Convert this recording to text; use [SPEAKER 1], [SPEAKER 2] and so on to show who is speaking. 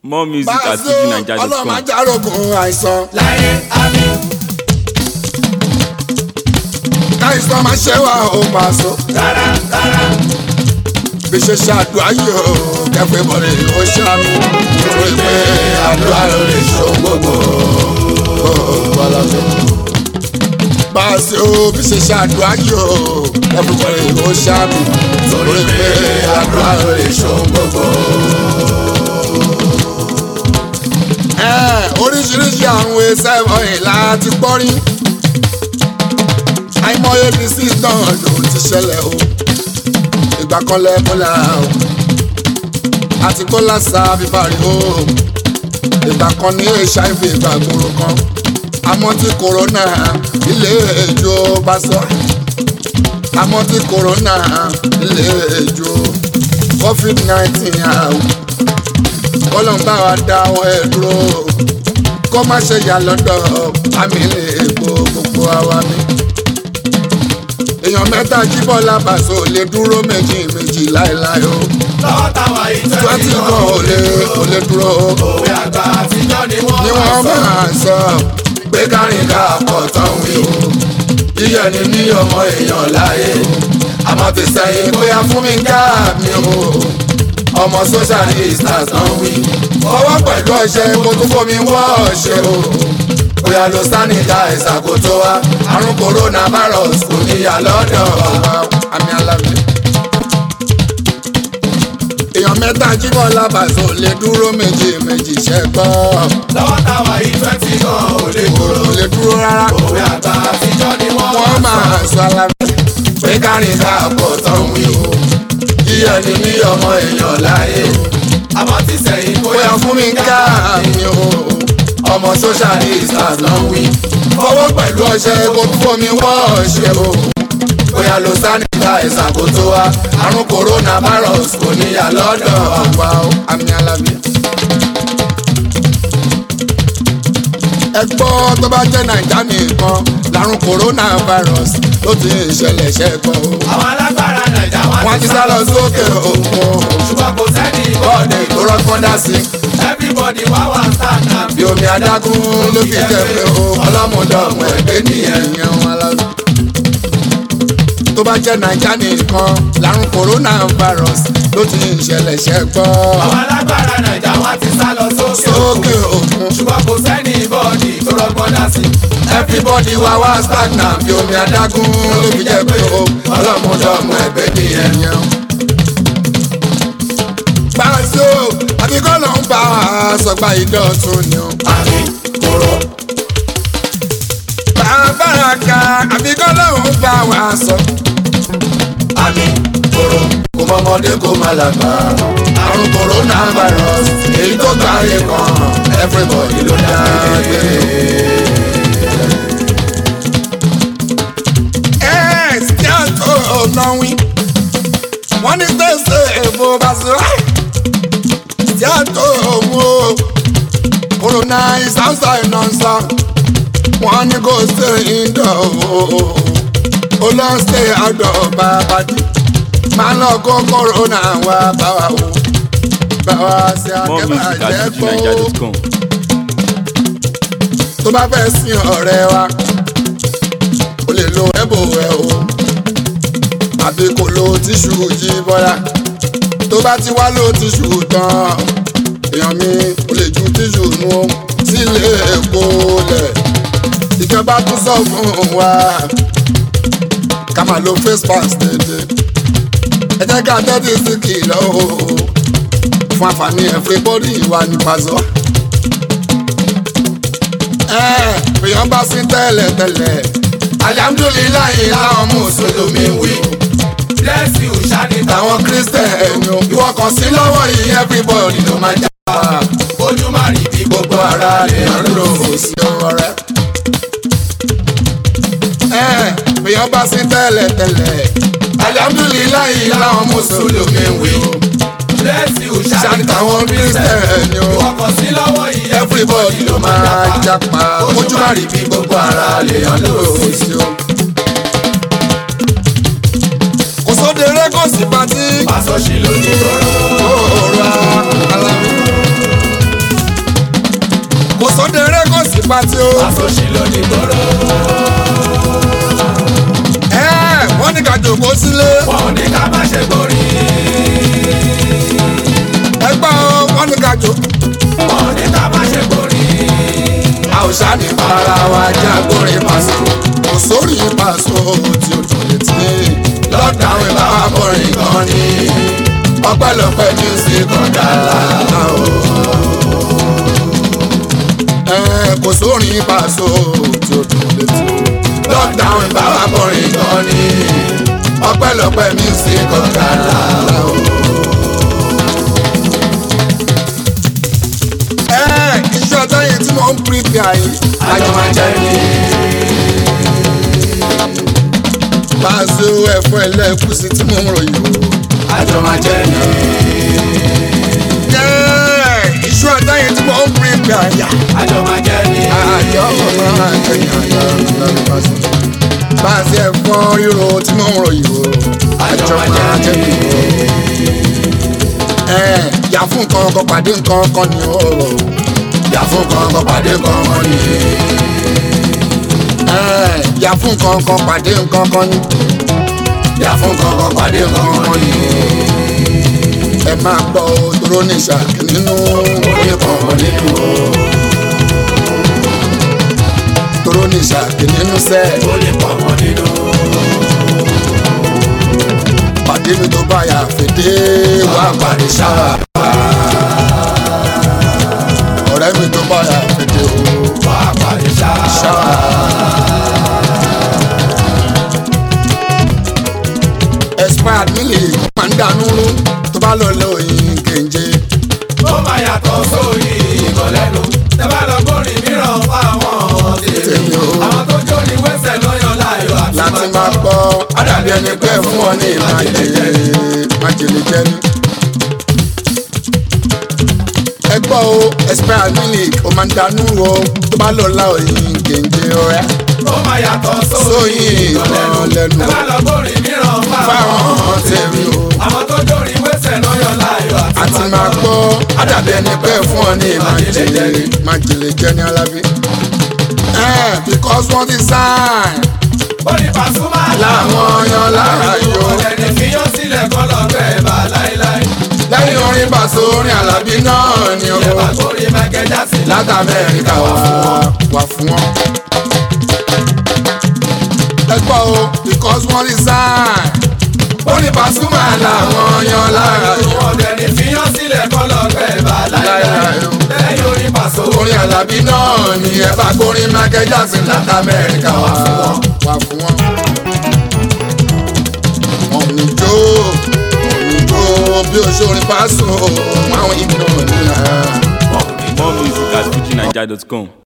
[SPEAKER 1] more music at
[SPEAKER 2] Bàzó ọlọ́run
[SPEAKER 1] tvnaija.com.
[SPEAKER 2] máa járógun àìsàn.
[SPEAKER 3] láyé àmì
[SPEAKER 2] káìsàn máa ṣe wá ó Bàzó.
[SPEAKER 3] rárá rárá
[SPEAKER 2] bí ṣe ṣàdúrà yìí ó kẹfẹ́ bọ̀rẹ̀ ó ṣàmì. torí pé àdúrà ló lè ṣó gbogbo. Bàzó bí ṣe ṣàdúrà yìí ó kẹfẹ́ bọ̀rẹ̀ ó ṣàmì. torí pé àdúrà ló lè ṣó gbogbo. Ẹ, oríṣiríṣi àwọn ẹsẹ̀ wọ̀nyí láti gbọ́ rí àìmọye disease náà ló ti ṣẹlẹ̀ o ìgbà kan lẹ́kọ́lá o àti kólà sa fífarí o ìgbà kan ní hiv ìgbà gbòòrò kan àmọ́ tí corona ilé ìjọ bá sọ àmọ́ tí corona ilé ìjọ covid nineteen àwọn kọ́lọ́n bá wa dáwọ́ ẹ̀ dúró kó má ṣe yà lọ́dọ̀ àmì lè gbó gbogbo àwa mi èèyàn mẹ́ta jí bọ́lá bàṣọ lè dúró méjì méjì láéláé o
[SPEAKER 3] lọ́wọ́ táwa yìí
[SPEAKER 2] twenty
[SPEAKER 3] twenty
[SPEAKER 2] kan
[SPEAKER 3] kan
[SPEAKER 2] ò lè ò lè dúró o
[SPEAKER 3] òwe àgbà àtijọ́ ni wọ́n
[SPEAKER 2] ni wọ́n máa sọ pé kárìn ká pọ̀ tán wí o yíyẹ ni ní ọmọ èèyàn láyé àmọ́ ti sẹ́yìn bóyá fún mi ká mi o ọmọ social distance náà wí fọwọ́ pẹ̀lú ọṣẹ kó tún fomi wọ́ ọṣẹ o bóyá lo sanitizer kó tó wá àrùn coronavirus kò níyà lọ́dọ̀ wa àmì alábẹ́ èèyàn mẹ́ta jíbọ̀ lábàṣọ lè dúró méjì méjì ṣẹ́gbọ́
[SPEAKER 3] lọ́wọ́ táwa yìí twenty kan ò lè dúró
[SPEAKER 2] kò lè dúró rárá
[SPEAKER 3] òwe àgbà àtijọ́ ni wọ́n
[SPEAKER 2] wọ́n máa sọ alábẹ́ pé kárìn ká pọ̀ tán wí o yíyẹ ni ní ọmọ èèyàn láyé
[SPEAKER 3] àmọ́ ti sẹ́yìn
[SPEAKER 2] bóyá
[SPEAKER 3] bóyá
[SPEAKER 2] fún mi ká mi o ọmọ social distance náà wí fọwọ́ pẹ̀lú ọṣẹ kó tún fomi wọ́ ọṣẹ o bóyá lo sanitizer kó tó wá àrùn coronavirus kò níyà lọ́dọ̀ ọ̀pá o àmì alábẹ́. ẹ gbọ́ tó bá jẹ́ nàìjà nìkan làrùn coronavirus ló ti ń ṣẹlẹ̀ ṣẹ́kọ̀ o.
[SPEAKER 3] àwọn alágbára nàìjà
[SPEAKER 2] wọ́n ti sá lọ sókè òkun
[SPEAKER 3] ṣùgbọ́n kò sẹ́ni
[SPEAKER 2] bọ́ọ̀dì tó rọ́gbọ́n dá sí.
[SPEAKER 3] everybody wá wà sáànà
[SPEAKER 2] bí omi adágún ló fi tẹ̀lé o ọlọ́mọdọ́mọ ẹgbẹ́ nìyẹn yẹn wọn lọ. tó bá jẹ́ nàìjà nìkan làrùn coronavirus ló ti ń ṣẹlẹ̀ ṣẹ́kọ̀
[SPEAKER 3] àwọn alágbára nàìjà wá ti sá lọ sókè
[SPEAKER 2] sókè òkun.
[SPEAKER 3] ṣùgbọ́n kò sẹ́ni bọ́ọ̀dì tó rọgbọ́n dá sí.
[SPEAKER 2] everybody wá wá stagnant bí omi adágún ló fi jẹ́ pé o ọlọ́mọdọ́mọ ẹgbẹ́ nìyẹn yẹn. Bàṣọ àbíkọ́ ló ń bá wa sọgbà ìdọ̀tún ni o.
[SPEAKER 3] àmì kòrò
[SPEAKER 2] Bàbára ka àbíkọ́ ló ń bá wa sọ.
[SPEAKER 3] àmì kòrò
[SPEAKER 2] Kò mọ́mọdé kò má lágbà. Àrùn coronavirus èyí tó gbáyé kan everybody ló dá gbé. Ẹ ṣí àtò ọ̀nà wí. Wọ́n ní tẹ̀sẹ̀ èbó Bàṣọ. Ṣí àtò òwò. Corona is outside non-stop. Wọ́n ní kò ṣe indoor ó lọ ṣe àdọ̀ bàbá dì máa lọ kó kòrónà wá bá wa o bá wa ṣe
[SPEAKER 1] more music at
[SPEAKER 2] akẹ́bàjẹ́ gbó
[SPEAKER 1] tvnaija.com.
[SPEAKER 2] tó bá fẹ́ sin ọ̀rẹ́ wa o lè lo ẹ̀bù ẹ̀ o àbí kò lo tíṣù jí bọ́lá tó bá ti wá lo tíṣù tán èèyàn mi o lè ju tíṣù nu sílé èkó lẹ̀ ìjọba tún sọ fún wa ká máa lo face mask dédé ẹ jẹ́ ká tẹ́tí sí kìlọ̀ o fún àǹfààní everybody wa ní Pazo. ẹ èèyàn bá sí tẹ́lẹ̀ tẹ́lẹ̀ alihamudulilayi láwọn mùsùlùmí wí
[SPEAKER 3] bless you ṣáni
[SPEAKER 2] táwọn kírísítẹ̀ẹ̀nì o ìwọ kan sí lọ́wọ́ yìí everybody ló máa já wa
[SPEAKER 3] ojú má rí bí
[SPEAKER 2] gbogbo ara lè lò ó sí ọ̀rẹ́. ẹ èèyàn bá sí tẹ́lẹ̀ tẹ́lẹ̀ alihamudulilayi láwọn mùsùlùmí wí
[SPEAKER 3] bless you
[SPEAKER 2] ṣáà
[SPEAKER 3] ṣáni
[SPEAKER 2] táwọn kírísítẹ̀ẹ̀nì o
[SPEAKER 3] ọkọ̀ sí lọ́wọ́ yìí
[SPEAKER 2] everybody ló máa japa ojú má rí bí gbogbo ara lè hàn lóòsì o. kò sóde rẹ kò sí pàtí
[SPEAKER 3] Paso ṣì ló ní rọrọ
[SPEAKER 2] òòrùn alámi. sódèrè kò sí pati o.
[SPEAKER 3] àsòṣì ló ní gbòòrò.
[SPEAKER 2] ẹ wọ́n ní ká jòkó sílé.
[SPEAKER 3] wọn ò ní ká má ṣe gbórí.
[SPEAKER 2] ẹgbẹ́ o wọ́n ní ká jòkó.
[SPEAKER 3] wọn ò ní ká má ṣe gbórí.
[SPEAKER 2] a ò ṣáàní para wa jẹ́ agbórin pàṣẹ. kò sórí pàṣẹ tí o tún lè tí. lọ́dàún ìbá wa bọ̀rin gan ni. ọpẹ́lọpẹ́ music ọ̀dà làlá o. ẹ kò sórí pàṣẹ tí o tún lè tí. lọ́dàún ìbá wa bọ̀rin gan ni. ọpẹ́lọpẹ́ music ọ̀dà làlá o. ẹ iṣẹ́ ọjọ́ yẹn tí mo ń pírípì àyè.
[SPEAKER 3] àjọ máa jẹ́ ní.
[SPEAKER 2] Pàṣẹ ẹ̀fọ́ ẹlẹ́kùsí tí mo ń ròyìn o.
[SPEAKER 3] àjọ máa jẹ́ ní.
[SPEAKER 2] Jẹ́ iṣu ọjọ́ yẹn tí mo ń pírípì àyà.
[SPEAKER 3] àjọ máa jẹ́ ní.
[SPEAKER 2] Àjọ ọmọ àjẹyìn àjọ lórí pàṣẹ. Pàṣẹ ẹ̀fọ́ ríro tí mo ń ròyìn o. Àjọ máa jẹ́ mi o. Ẹ yà fún nǹkan ọkọ̀ pàdé nǹkan ọkọ̀ ni o. Yà fún nǹkan ọkọ̀ pàdé nǹkan ọkọ̀ ni. Ẹ yà fún nǹkan ọkọ̀ pàdé nǹkan ọkọ̀ ni. Yà fún nǹkan ọkọ̀ pàdé nǹkan ọkọ̀ ni ẹ máa gbọ́ dúró ní ìṣàkí nínú oníkan nínú o. dúró ní ìṣàkí nínú sẹ́
[SPEAKER 3] ó lè pọ̀ mọ́ nínú.
[SPEAKER 2] pàdé mi tó bá yà fèdè wá parí ṣáà. ọ̀rẹ́ mi tó bá yà fèdè o
[SPEAKER 3] wà á parí ṣáà.
[SPEAKER 2] ṣáà. expired milk máa ń dànù rú tó bá lọ lọ òyìn kéńjé.
[SPEAKER 3] ó máa yàtọ̀ sórí ìkọlẹ́nu. tẹ bá lọ gbórin mìíràn fáwọn tèmi.
[SPEAKER 2] Tèmi o.
[SPEAKER 3] àwọn tó jóni wẹ́sẹ̀ lọ́yọ̀ láyọ̀ àti
[SPEAKER 2] láti máa gbọ́ àdàbí ẹni pé fún ọ ní májèlé májèlé jẹ́ni. ẹ gbọ́ o expired milk ó máa ń dànù o tó bá lọ la òyìn kéńjé ọ̀rẹ́
[SPEAKER 3] ó máa yàtọ̀ sórí
[SPEAKER 2] sóyìn
[SPEAKER 3] ìkọlẹ́nu.
[SPEAKER 2] ìkan lẹ́nu
[SPEAKER 3] tẹ bá lọ gbórin mìíràn
[SPEAKER 2] fáwọn
[SPEAKER 3] fáwọn
[SPEAKER 2] tèmi o.
[SPEAKER 3] àwọn tó jóni wẹ́sẹ̀ lọ́yọ̀ láyọ̀ àti
[SPEAKER 2] àti máa gbọ́ àdàbí ẹni pé fún ọ ní májèlé májèlé jẹ́ni alábí. ẹ because wọ́n ti sign
[SPEAKER 3] ó ní Pasuma
[SPEAKER 2] làwọn yan lára yó.
[SPEAKER 3] ọ̀lẹ́ni fiyán sílẹ̀ kọ́ lọ́gbẹ́ bá láéláé.
[SPEAKER 2] lẹ́yìn orin bàṣọ orin alábí náà ni o.
[SPEAKER 3] ẹ bá gbórin Michael Jackson
[SPEAKER 2] láti amẹ́ríkà wá wá fún wọn. ẹ gbọ́ o because wọ́n ti sign. ó ní Pasuma làwọn yan lára yó.
[SPEAKER 3] ọ̀lẹ́ni fiyán sílẹ̀ kọ́ lọ́gbẹ́ bá láéláé.
[SPEAKER 2] Láéláé o.
[SPEAKER 3] lẹ́yìn orin Pasuma
[SPEAKER 2] orin alábí náà ni ẹ bá gbórin Michael Jackson láti amẹ́ríkà wá wá fún wọn. ọ̀nì jó ọ̀nì jó bí o ṣe orin Paso àwọn ìgbìmọ̀ ní ara.
[SPEAKER 1] More music at FujiNiger.com.